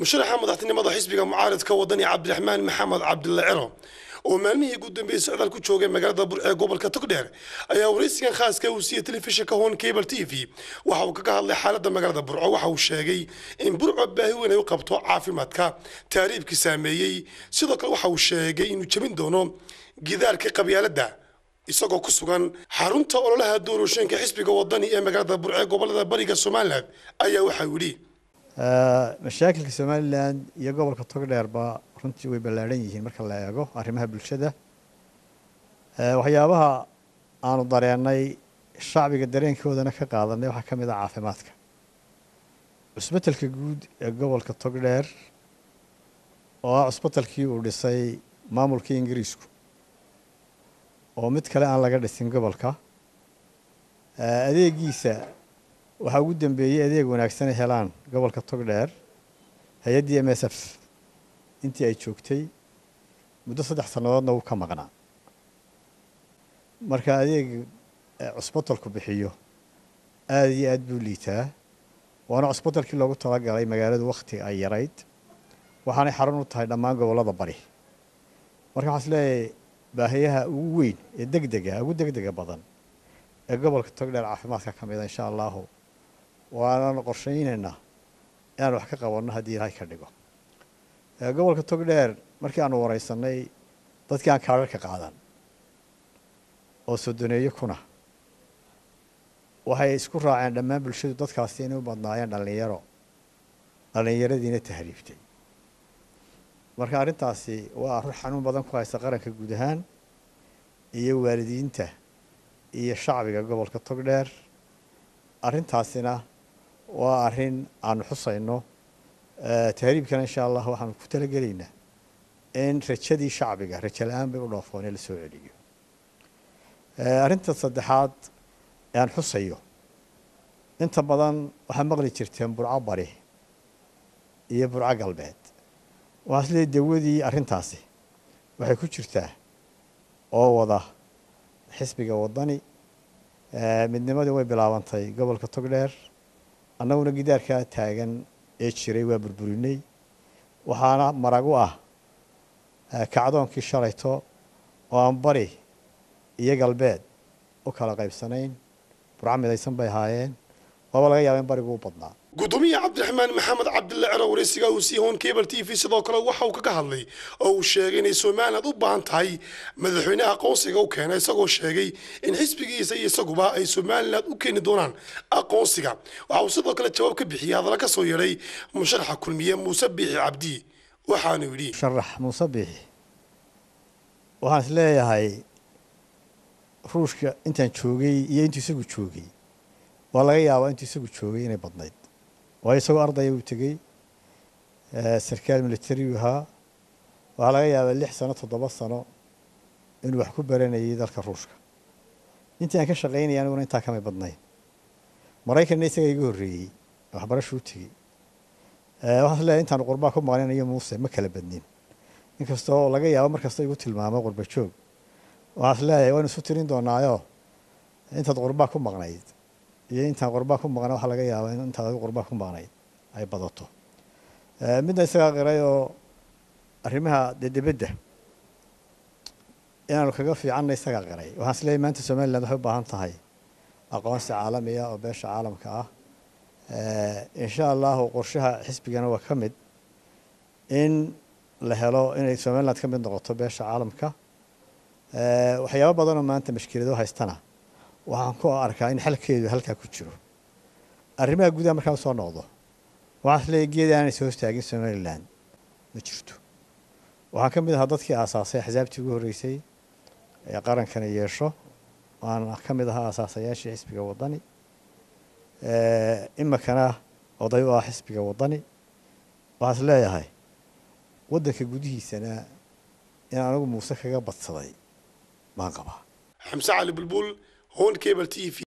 musharaxa madaxtinimada xisbiga mucaaridka wadani cabdiraxmaan maxamed cabdilla ciro oo maalmihii ugu dambeeyey socdaal ku joogay magaalada burc ee gobolka togdheer ayaa waraysigan khaaska uu siiyey telefishinka hon cable t v waxa uu kaga hadlay xaaladda magaalada burco waxa uu sheegay in burco baahi weyn ay u qabto caafimaadka taariibkii saameeyey sidoo kale waxa uu sheegay inuu jebin doono gidaarka qabyaaladda isagoo ku sugan xarunta ololaha doorashooyinka xisbiga wadani ee magaalada burc ee gobolada bariga somalilan ayaa waxaa yidhi mashaakilka somalilan iyo gobolka togdheerba runtii way ballaadhan yihiin marka la eego arrimaha bulshada waxyaabaha aanu dareennay shacbiga dareenkoodana ka qaadanay waxaa ka mid ah caafimaadka cusbitalka guud ee gobolka togdheer oo ah cusbitalkii uu dhisay maamulkii ingiriisku oo mid kale aan laga dhisin gobolka adeegiisa waxaa ugu dambeeyey adeeg wanaagsan ay helaan gobolka togdheer hay-addii m s f intii ay joogtay muddo saddex sannadoodna wuu ka maqnaa marka adeeg cusbitalku bixiyo aada iyo aad buu liitaa waana cusbitalkii loogu talagalay magaaladu wakhti ay yarayd waxaanay xarun u tahay dhammaan gobollada bari marka waxaan is leeyahay baahiyaha ugu weyn ee deg dega ugu deg dega badan ee gobolka togdheer caafimaadka ka mida insha allahu waananu qorshaynaynaa inaan wax ka qabanno haddii ilaahay ka dhigo gobolka togdheer markii aanu wareysanay dadkii aan kaadharka qaadan oo sodoneeyo kuna waxay isku raaceen dhammaan bulshadu dadkaasi inay u badnaayeen dhallinyaro dhallinyaradiina tahriibtay marka arrintaasi waa arrin xanuun badan ku haysta qaranka guud ahaan iyo waalidiinta iyo shacbiga gobolka togdheer arrintaasina waa arrin aanu xusayno tahriibkana insha allah waxaanu ku talagelaynaa in rajadii shacbiga rajo la-aan bay u dhoofoon in la soo celiyo arrinta saddexaad ee aan xusayo inta badan waxaa maqli jirteen burco bari iyo burco galbeed waxaa is leeyahy dawadii arrintaasi waxay ku jirtaa oo wada xisbiga wadani midnimadii way bilaabantay gobolka togdheer annaguna gidaarkaa taagan ee jiray waa burburinay waxaana marag u ah kacdoonkii shalayto oo aan bari iyo galbeed u kala qaybsanayn burco midaysan bay ahaayeen waaba laga yaaba in barigu u badnaa gudoomiye cabdiraxmaan maxamed cabdilla ciro waraysiga uu sii hoon cable t v sidoo kale waxa uu kaga hadlay oo uu sheegay inay somaliland u baahan tahay madaxweynaha aqoonsiga u keena isagoo sheegay in xisbigiisa iyo isaguba ay somaliland u keeni doonaan aqoonsiga waxa uu sidoo kale jawaab ka bixiyey hadalla ka soo yeedhay musharaxa kulmiye muuse biixi cabdi waxaanu yidhi musharax muuse biixi waxaan is leeyahay ruushka intaan joogay iyo intuu isagu joogay waa laga yaabaa intuu isagu joogay inay badnayd waayo isagoo ardaya uu tegey sarkaal militariu ahaa waxaa laga yaabaa lix sano toddoba sano inuu wax ku baranayay dalka ruushka intii aan ka shaqaynaya aniguna intaa kamay badnayn maraykanna isagaa iga horreeyey waxbarashuu tegey waxaan is leeyahay intaanu qurbaa ku maqlinayo muuse ma kala badnin inkastoo laga yaabo markasta igu tilmaamo qurba joog waxaan is leeyahay waynu isu tirin doonaayo intaad qurbaa ku maqnayd iyo intaan qurbaa ku maqna waxaa laga yaabaa in intaad adigu qurbaa ku maqnayd ay badato midna isagaa qiray oo arrimaha dee dibadda inaanu kaga fiicanna isagaa qiray waxaan is leeyahy maanta somaliland waxay u baahan tahay aqoonsi caalamiya oo beesha caalamka ah insha allahu qorshaha xisbigana waa ka mid in la helo inay somaliland ka mid noqoto beesha caalamka waxyaabo badanoo maanta mashkilado haystana waxaan ku arkaa in xalkeedu halkaa ku jiro arrimaha gudaha markaan usoo noqdo waxaan is leeyahy geed aanay soo hostaagin somaliland ma jirto waxaan ka mid ahaa dadkii aasaasay axsaabtii ugu horreysay ee qarankani yeesho waan ka mid ahaa aasaasayaashii xisbiga wadani imikana oday u ah xisbiga wadani waxaan is leeyahay waddanka gudihiisana in anigu muuse kaga badsaday baan qabaa xamse cali bulbul hon cable t v